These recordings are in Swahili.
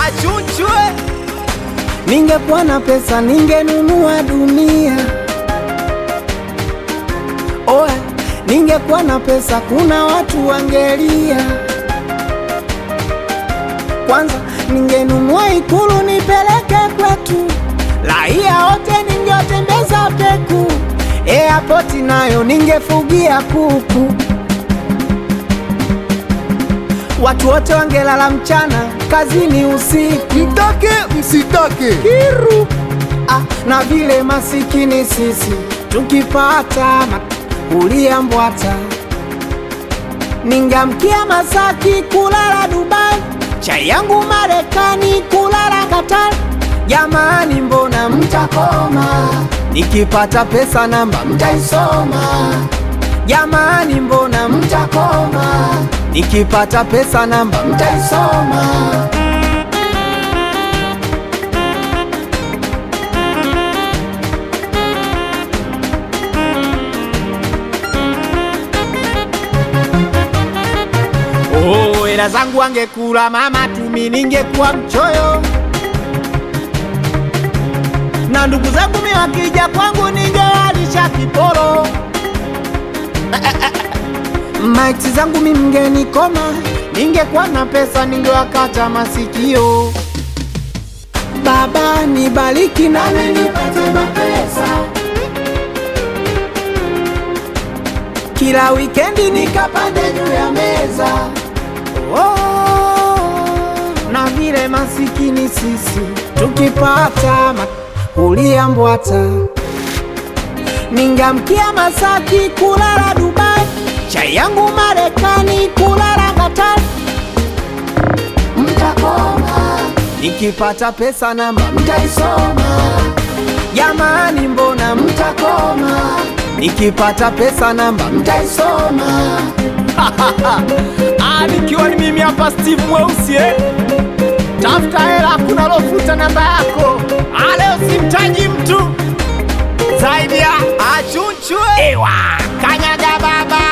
achunchwe Ningekuwa na pesa ningenunua dunia. Oe, ningekuwa na pesa kuna watu wangelia. Kwanza ningenunua ikulu nipeleke kwetu, raia wote ningewatembeza peku. Airport nayo ningefugia kuku, watu wote wangelala mchana, kazini usiku. Mtake msitake, Kiru ah, na vile masikini sisi tukipata kulia mbwata, ningamkia Masaki kulala Dubai, chai yangu Marekani kulala Qatar. Jamani, mbona mtakoma? Nikipata pesa namba mtaisoma. Jamani, mbona mtakoma? Nikipata pesa namba mtaisoma. Oh, hela zangu angekula mama tumi, ningekuwa mchoyo. Na ndugu zangu mi wakija kwangu, ningewalisha kiporo. Maiti zangu mi mgenikoma, ningekuwa na pesa, ningewakata masikio. Baba nibariki nami nipate mapesa kila wikendi nikapande juu ya meza oh, na vile masikini sisi tukipata ma- kulia mbwata, ningamkia Masaki kulala Dubai, chai yangu Marekani kulala Qatar. Mtakoma nikipata pesa namba mtaisoma. Jamani, mbona mtakoma? Nikipata pesa namba mtaisoma. Ah, nikiwa ni mimi hapa Steve Mweusi eh? Tafuta hela, kuna lofuta namba yako. Ah, leo simtaji mtu zaidi ya achunchwe. Ewa, kanyaga baba.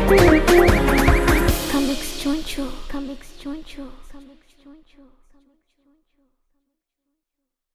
Comics Choncho, Comics Choncho, Comics Choncho, Comics